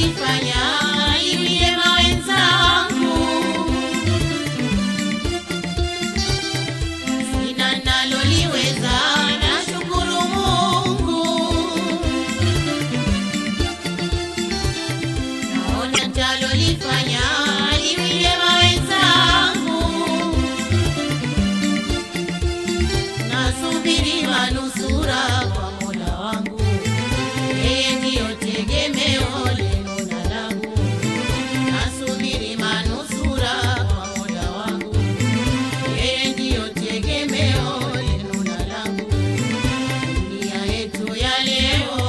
talolifanya hivi jema wenzangu, sina naloliweza, nashukuru Mungu. Naona talolifanya hivi jema wenzangu, nasubiri manusura kwa Mola wangu, yeye ndiyo tegemeo lenu na langu. Nasubiri manusura kwa Mola wangu, yeye ndiyo tegemeo lenu na langu. Dunia yetu ya leo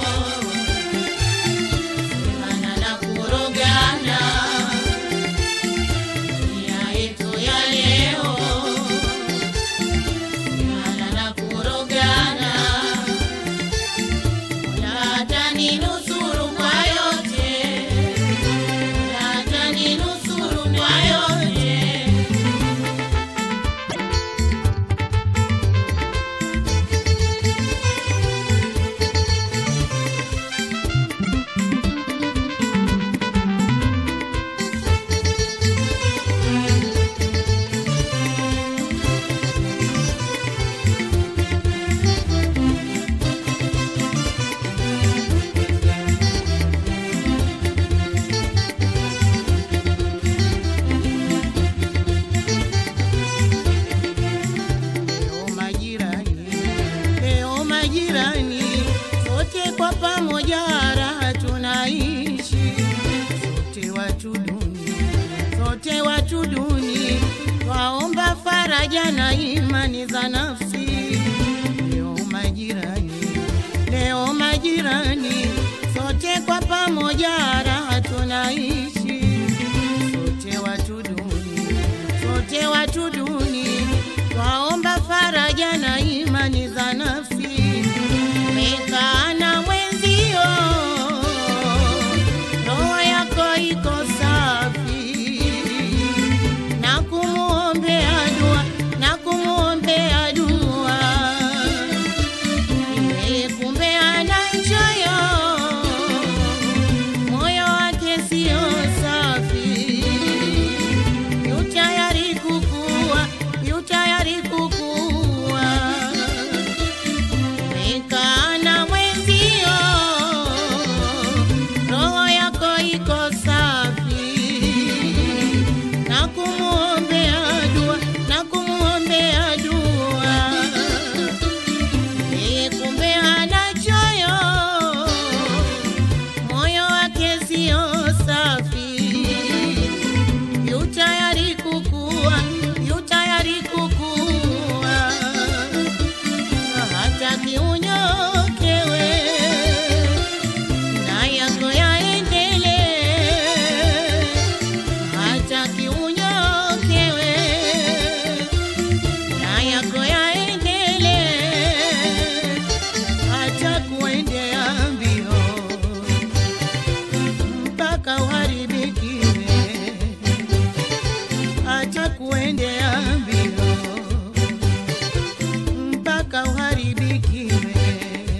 semana na kurogana, dunia yetu ya leo semana na kurogana. Mola ataninusuru kwa yote, Mola ataninusuru kwa yote. Leo majirani, leo majirani, sote kwa pamoja raha tunaishi, sote watu duni, sote watu duni, twaomba faraja na imani za nafsi. Leo majirani, leo majirani, sote kwa pamoja raha tunaishi, sote watu duni, sote watu duni, twaomba faraja na imani za nafsi. Umekaa na mwenzio, roho yako iko safi, na kumuombea dua, na kumuombea dua yeye kumbe ana choyo, moyo wake sio safi, yu tayari kukua, yu tayari kukua. Umekaa na mwenzio, roho yako iko safi, na kumuombea dua, na kumuombea dua yeye kumbe ana choyo, moyo wake sio safi, yu tayari kukua, yu tayari kukua, hataki unyokewe na yako yaendelee, hataki unyokewe na yako yaendelee, hata kuendea mbio mpaka uharibikiwe, hata kuendea mbio mpaka uharibikiwe.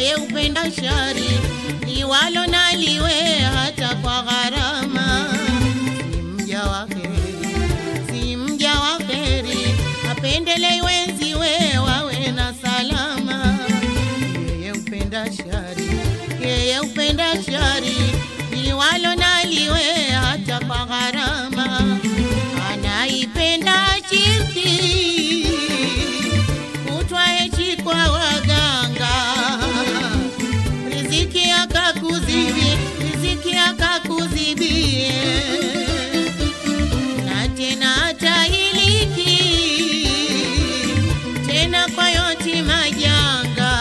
yeye upenda shari liwalo na liwe hata kwa gharama si mja wa heri si mja wa heri apendele wenziwe wawe na salama yeye upenda shari yeye upenda shari liwalo na liwe hata kwa gharama anaipenda chifti kutwa hechi kwa waganga riziki akakuzibie riziki akakuzibie na tena atahiliki tena kwa yoti majanga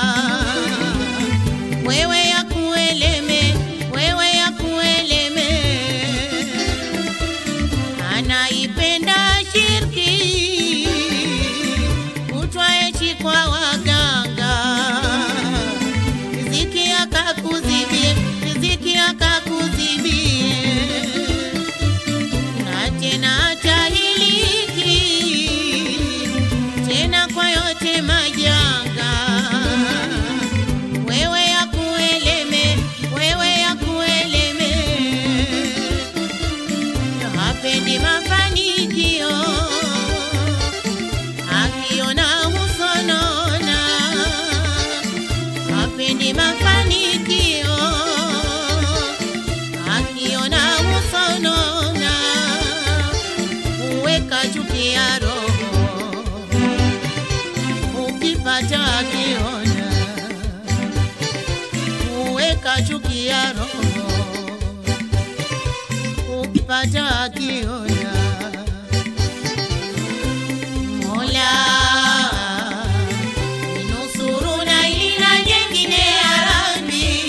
wewe ya kueleme wewe ya kueleme anaipenda shirki kutwa echi kwa waganga riziki akakuzibie riziki akakuzibie na tena atahiliki tena kwa yote majanga wewe ya kueleme wewe ya kueleme hapendi mafanikio akiona husonona hapendi mafanikio akiona husonona huweka chuki ya roho ukipata akiona huweka chuki ya roho ukipata akiona Mola ninusuru na hili na jengine ya Rabbi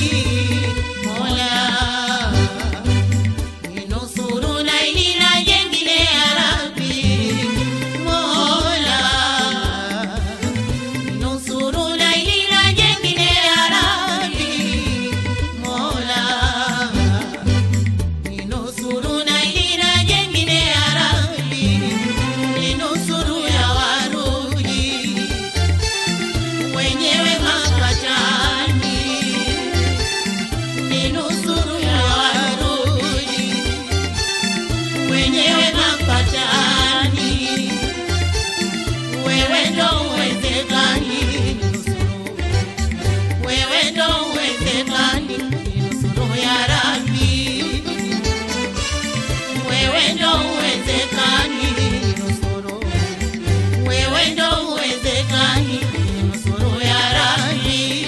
Mola ninusuru na hili na jengine ya Rabbi Mola ninusuru na hili na jengine ya Rabbi Mola ninusuru na hili na jengine ya Rabbi, ninusuru ya warudi wenyewe mapatani, ninusuru ya warudi wenyewe mapatani, wewe ndo uwezekani, ninusuru wewe ndo uwezekani, ninusuru ya Rabbi wewe ndo uwezekani nusuru, wewe ndo uwezekani nusuru ya Rabbi.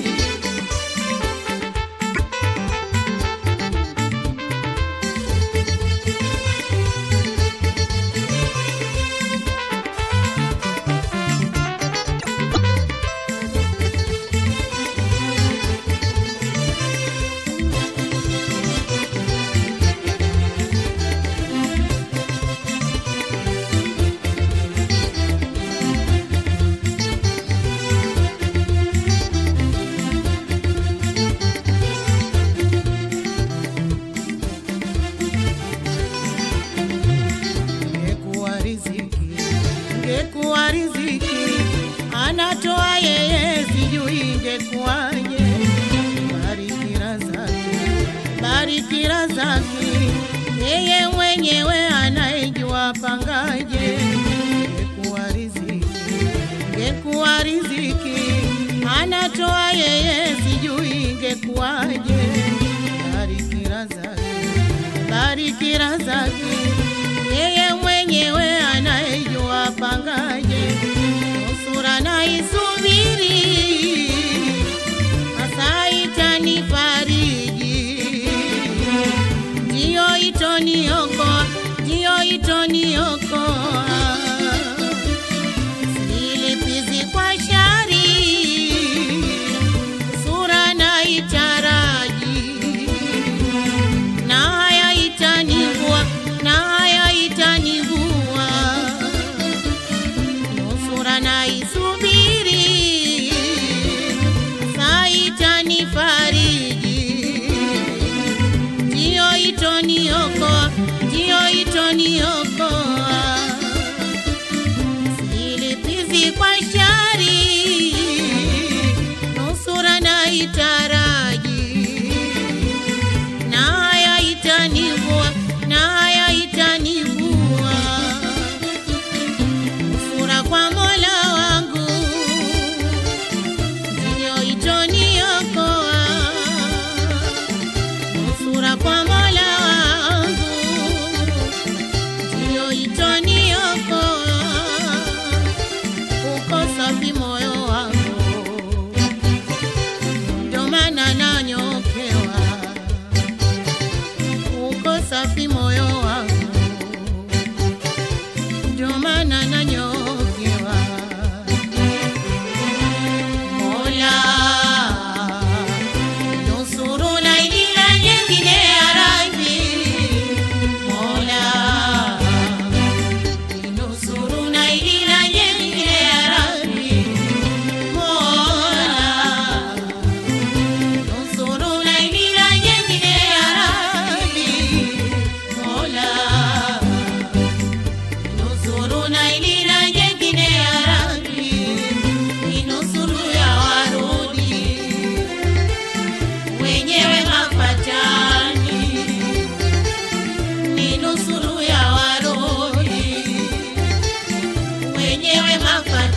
Ingekuwa riziki, ingekuwa riziki, anatoa yeye, sijui ingekuwaje. Barikira zake, barikira zake, yeye mwenyewe anaijua pangaje. Ingekuwa riziki, ingekuwa riziki, anatoa yeye, sijui ingekuwaje. Barikira zake barikira zake yeye mwenyewe anayejua pangaje nusura na isubiri hasa itanifariji ndiyo itoniokoa ndiyo itoniokoa silipizi kwa shari sura na itaraji na haya itanivua, na haya itanivua, nusura na isubiri, saa itanifariji, ndiyo itoniokoa, ndiyo itoniokoa, silipizi kwa shari, nusura na ndio maana nanyokewa. Mola nusuru na ila jengine ya Rabbi. Mola nusuru na ila jengine ya Rabbi. Mola nusuru na ila jengine ya Rabbi. Mola nusuru na ila jengine ya Rabbi. Ninusuru ya warudi wenyewe mapatani, ninusuru ya warudi wenyewe mapatani.